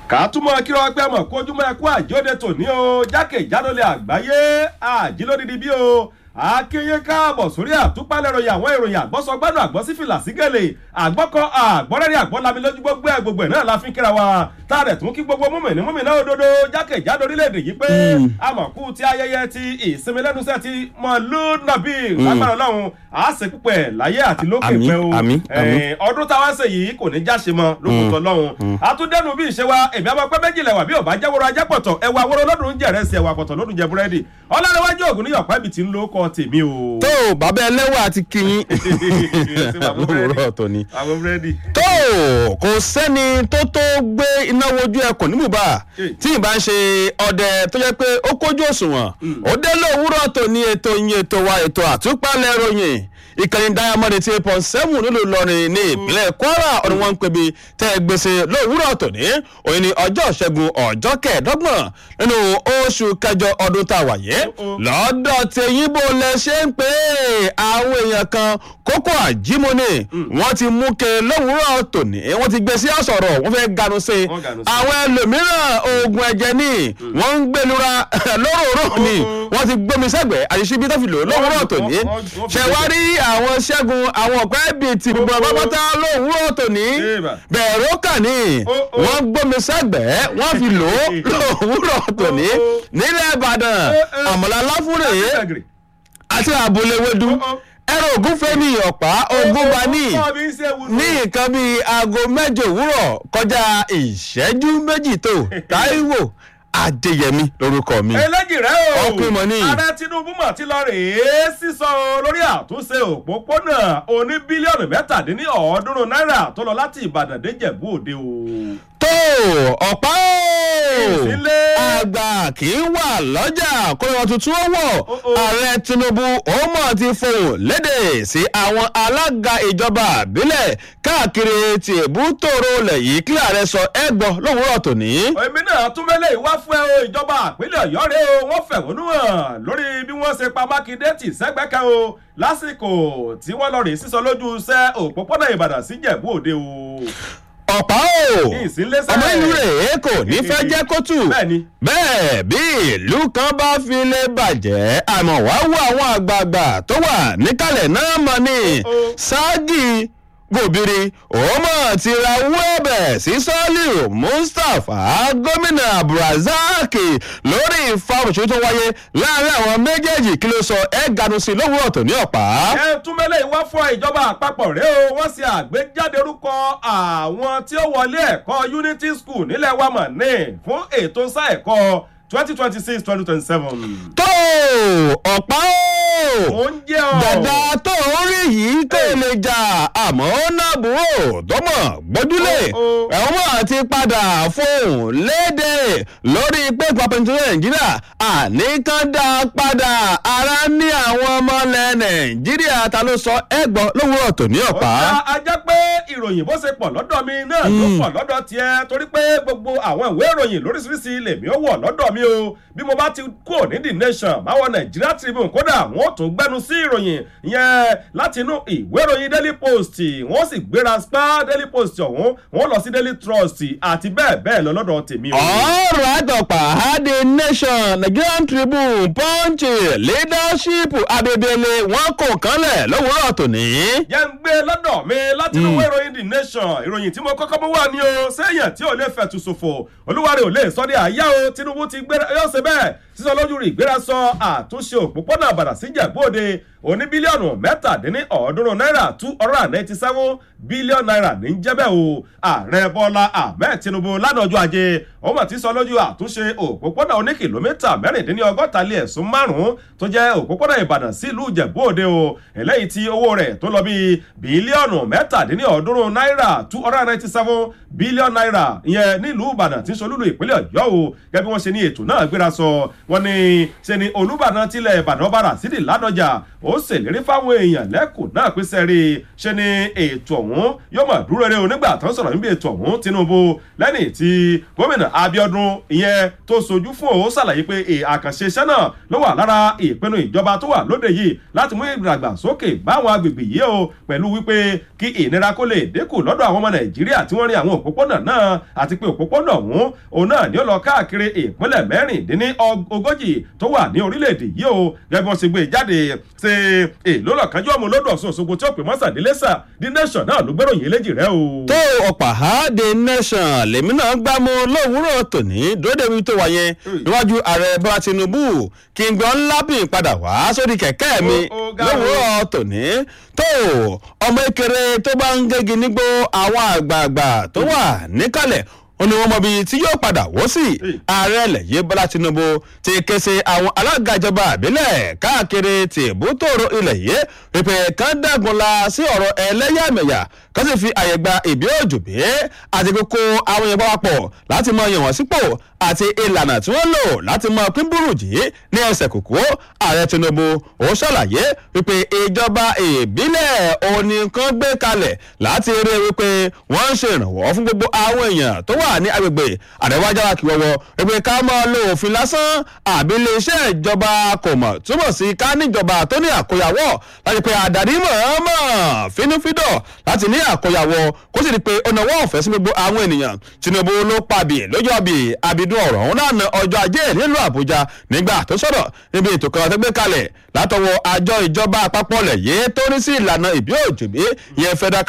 kàtúmọ̀ kíra ọpẹ́ mọ̀ kójúmọ́ ẹkú àjóde tòní o jákèjádolẹ̀ àgbáyé àjílódìdí bí o akínyé káàbọ̀ sórí àtúpalẹ̀ ìròyìn àwọn ìròyìn àgbọ́sọgbádùn àgbọ́sífìlà sígẹ̀lẹ̀ àgbọ́kọ àgbọ́rẹ́rì àgbọ́lami lójú gbogbo ẹ̀ gbogbo ẹ̀ náà la fi ń kíra wa tá a rẹ̀ tún kí gbogbo múmìnì múmìnà òdodo jákèjádò orílẹ̀-èdè yìí pé àmọ̀kú ti ayẹyẹ ti ìsinmi lẹ́nusẹ́ ti mọ̀lúnàbí lágbára ọlọ́run a ṣe púpẹ̀ láyé àti lókè Àmín, pẹ́ o àmín, àmín. Eh, ọdún táwa ń ṣe yìí kò ní jáṣe mọ́ lókùtọ̀ lọ́hùn àtúndẹ́nu bí ìṣe wa èmi àmọ́ pẹ́ méjìlá wà bí ò bá jẹ́ wọ́rọ̀ ajẹ́ pọ̀tọ̀ ẹ̀wà wọ́rọ̀ lọ́dún jẹ̀rẹ̀ sí ẹ̀wà pọ̀tọ̀ lọ́dún jẹ búrẹ́dì ọlọ́rẹ́wájú ògùn ní yọ̀pá ibi tí ń lo kọ́ tèmi o. tó bàbá ẹlẹ́wà àti kìyìn Sí, bàbá búrẹ́dì. lówùrọ̀ tó ni. àwọn búrẹ́dì. tó kò sẹ́ni tó tó gbé iná wojú ẹkùn ní bùbá Hey. tí ìbá ń ṣe ọdẹ tó jẹ́ pé ó kójú òṣùwọ̀n ó dé lówùrọ̀ tó ní ètò yín ètò wa ètò àtúpalẹ̀ ròyìn ìkànnì diamond eighty eight point seven nílùú ìlọrin ní ìpínlẹ̀ kwara ọ̀nà wọn ń pebi tẹ́ ẹ gbèsè lówùrọ̀ tòní òyìn ní ọjọ́ ìṣẹ́gun ọjọ́ kẹẹ̀ẹ́dọ́gbọ̀n nínú oṣù kẹjọ ọdún tá a wà yé Oh, oh. lọ́dọ̀ tẹ̀yìn bó lẹ ṣe ń pè é àwọn èèyàn kan kókó àjímọ́ni wọ́n ti mú ke lówùúrọ̀ tòní wọ́n ti gbé sí àsọ̀rọ̀ wọ́n fẹ́ ganu sí i Wọ́n ganu sí i. àwọn ẹlòmíràn oògùn ẹ̀jẹ̀ ni wọ́n ń gbẹlura lóròrò ni Oh, oh. wọ́n ti gbómi sẹ́gbẹ̀ẹ́ àṣìṣe bí tó fi lò lówùúrọ̀ tòní wọ́n- wọ́n- wọ́n fi ṣẹ̀wárí àwọn ṣẹ́gun àwọn ọ̀pẹ́ bíi ti gbogbo Oh, oh. àpapọ̀tá lówùúrọ̀ tòní Eba. bẹ̀rù kà ní Oh, oh. wọ́n gbómi sẹ́gbẹ̀ẹ́ wọ́n fi lò lówùúrọ̀ tòní Oh, oh. nílẹ̀ ìbàdàn Eh, eh. àmọ̀lá láfúrè Agri. àti àbúléwédú Oh, oh. ẹrọ ògúnfẹ́ ní ọ̀pá ogun bá ní Ọkọ mi ń ṣe wùdú. ní nǹkan bíi aago mẹ́jọ òwúrọ̀ kọjá ìṣẹ́jú méjì tó táíwò adéyẹmí lórúkọ mi. eléjì rẹ o Ọkùnrin mọ̀ ní. ààrẹ tinubu mọ̀ ti lọ rèé sísọ lórí àtúnṣe òpópónà oní bílíọ̀nù mẹ́tàdínní ọ̀ọ́dúnrún náírà tó lọ láti ìbàdàn dé jẹ̀bú òde o. tó ọ̀pá o Ìsílé. àgbà kì í wà lọ́jà kóyọ̀ tuntun ó wọ̀ Oh, oh. ààrẹ tinubu ó mọ̀ ti fohùn lédè sí àwọn alága ìjọba àbílẹ̀ káàkiri ti èbútòrò lẹ̀ yìí kí ààrẹ sọ ẹgbọ́ lówùúrọ̀ tòní. èmi náà tún mẹ́lẹ̀ ìwá fún ẹ o ìjọba àpínlẹ̀ ọ̀yọ́ rẹ o wọ́n fẹ̀hónú hàn lórí bí wọ́n ṣe pa mákindé tì sẹ́gbẹ́kẹ́ o lásìkò tí wọ́n lọ rè sísọ lójú iṣẹ́ òpópónà ìbàdàn sí jẹ̀bú òde o. ọ̀pá o Ìsínlẹ́sẹ̀. ọmọ ìlú rẹ̀ kò ní fẹ́ jẹ́ kótù Bẹ́ẹ̀ni. bẹ́ẹ̀ bí ìlú kan bá fi lè bàjẹ́ àmọ́ wá wo àwọn àgbààgbà tó wà níkàlẹ̀ náà mọ̀ ní Oh, oh. ṣáàgì gòbìrì òmò ti ra owó ẹ̀bẹ̀ sí sọ́ọ́lì mustapha gómìnà abdulrasaq lórí ìfàmùsùn tó wáyé láàrin àwọn méjèèjì kí ló sọ ẹ̀ ganu sí lówùrọ̀ tó ní ọ̀pá. ẹ tún mẹ́lẹ̀ ìwá fún ìjọba àpapọ̀ rẹ o wọ́n ṣe àgbéjáde orúkọ àwọn tí ó wọlé ẹ̀kọ́ unity school nílẹ̀ wa mọ̀ ní fún ètò sáà ẹ̀kọ́ twenty twenty six twenty twenty seven. tó ọ̀pá o. ó ń jẹ́ ọ. dàda tó ń rí yìí kò lè jà àmọ́ ó náà búrò tó mọ̀ gbójúlé Oh, oh. ẹ̀wọ̀n àti padà fóun léde lórí pé pàpẹ́ntì nàìjíríà àníkàndá padà ara ní àwọn ọmọ ilẹ̀ nàìjíríà ta ló sọ ẹ̀gbọ́n lówùrọ̀ tó ní ọ̀pá. ọ̀gá ajá pé ìròyìn bó ṣe pọ̀ lọ́dọ̀ mi náà ló pọ̀ lọ́dọ̀ tiẹ̀ torí pé gbogbo àwọn ìwé ìròyìn lóríṣiríṣi lèmi ó wọ̀ lọ́dọ̀ mi o bí mo bá ti kúrò ní the nation báwọn Nigeria Tribune kódà wọn ò tún gbẹnu sí ìròyìn yẹn láti inú ìwé ìròyìn Daily Post wọ́n sì gbéra spa Daily Post ọ̀hún wọ́n lọ sí Daily Trust àti bẹ́ẹ̀ bẹ́ẹ̀ lọ lọ́dọ̀ tèmi o. ọ̀rọ̀ àtọ̀pà the nation nigerian tribune punch leadership abebele wọn kò kánlẹ̀ lówùúrọ̀ tòní. yẹn ń gbé lọ́dọ̀ mi láti inú ìwé ìròyìn the nation ìròyìn tí mo kọ́kọ́ mú wá ní o sẹ́yìn tí ò lè fẹ̀tù ṣòfò olúwarẹ̀ ò lè sọ ní àyà o tinubu ti gbé yóò ṣe bẹ́ẹ̀ sísọ lójú rí ìgbéra sọ àtúnṣe òpópónà àbàdà sí jẹ̀bóde òní bílíọ̀nù mẹ́tàdínní ọ̀ọ́dúnrún náírà two hundred and ninety seven bílíọ̀nù náírà ní jẹ́bẹ̀ o ààrẹ bọ́lá ahmed tinubu lánàá ọjọ́ ajé òun mà ti sọ lójú àtúnṣe òpópónà oní kìlómítà mẹ́rìndínlẹ́ ọgọ́ta lé ẹ̀sùn márùn-ún tó jẹ́ òpópónà ìbàdàn sí ìlú ìjẹ̀bú-òde o eléyìí tí owó rẹ̀ tó lọ bíi bílíọ̀nù mẹ́tàdínní ọ̀ọ́dúnrún náírà two hundred and ninety seven bílíọ̀nù náírà ìyẹn nílùú ìbàdàn tí ń solúlu ìpínlẹ̀ ọ̀yọ́ o gẹ́gẹ́ bí wọ́n ṣe ní ètò náà gbéra sọ wọ́n ní ṣe ni olúbàdàn tilẹ̀ ìbàdàn bára sídìí ládọjà ó ó ṣèlérí fáwọn èèyàn lẹ́kùn náà pé sẹ́rí ṣe ni ètò ọ̀hún yóò mọ̀ dúró rere onígbà tó ń sọ̀rọ̀ níbi ètò ọ̀hún Tinubu lẹ́ni tí gómìnà Abíọ́dún ìyẹn tó sojú fún òun ṣàlàyé pé àkànṣe iṣẹ́ náà ló wà lára ìpinnu ìjọba tó wà lóde yìí láti mú ìdàgbàsókè báwọn agbègbè yìí o pẹ̀lú wípé kí ìnira kó lè dínkù lọ́dọ̀ àwọn ọmọ Nàìjíríà tí wọ́n rin àwọn òpópónà náà àti pé òpópónà ọ̀hún òun náà ni ó lọ káàkiri ìpínlẹ̀ mẹ́rìndínní ogójì tó wà ní orílẹ̀-èdè yìí o gẹ́gẹ́ bí wọ́n ṣe gbé jáde ṣe èlò lọ́kànjú ọmọ olódò Ọ̀ṣun Òṣogbo tí ó pè mọ́sàdínlé sà The Nation náà ló gbéròyìn eléjì rẹ o. tó ọ̀pá ha The Nation lèmi náà gbámú lówùúrọ̀ tòní dóde mi tó wà yẹn níwájú ààrẹ bọ́lá Tinubu kí n gbọ́n lábìn padà wá sórí kẹ̀kẹ́ mi lówùúrọ̀ tòní tó ọmọ ekere tó bá ń gégi nígbó àwọn àgbààgbà tó wà níkàlẹ̀ ó ní wọn mọ ibi tí yóò padà wọ́ sí ààrẹ lẹ́yìn bọ́lá tinubu ti ké sí àwọn alága ìjọba àbílẹ̀ káàkiri tìbútòrò ilẹ̀ yìí pípẹ́ kan dàgúnla sí ọ̀rọ̀ ẹlẹ́yàmẹ̀yà kan sì fi àyè gba ìbí òjòbí àti kókó àwọn èèyàn papọ̀ láti mọ yàn wọ́n sípò àti ìlànà tí wọ́n lò láti mọ pín burújí ní ẹsẹ̀ kòkó ààrẹ tinubu ó ṣàlàyé wípé ìjọba ìbílẹ̀ òní kan gbé kalẹ̀ láti rí wípé wọ́n ń ṣe ìrànwọ́ fún gbogbo àwọn èèyàn tó wà ní agbègbè àrẹwájára kí wọ́wọ́ wípé ká máa lo òfin lásán àbí iléeṣẹ́ ìjọba kò mọ̀ túbọ̀ sí ká níjọba tó ní àkóyawọ́ láti pé àdàrí mọ̀ọ́mọ̀ fínúfíndọ̀ láti ní àkóyawọ́ kó sì di pé ó náwó ọ̀fẹ́ sí gbogbo àwọn ènìyàn tinubu ló pàbí lójú ọbì àbídún ọ̀rọ̀ òun náà na ọjọ́ ajé nílùú àbújá nígbà tó sọ̀rọ̀ níbi ètò kan tó gbé kalẹ̀ látọwọ́ àjọ ìjọba àpapọ̀ lẹ̀ yé tó ní sí ìlànà ìbí òjòbí ìyẹn federal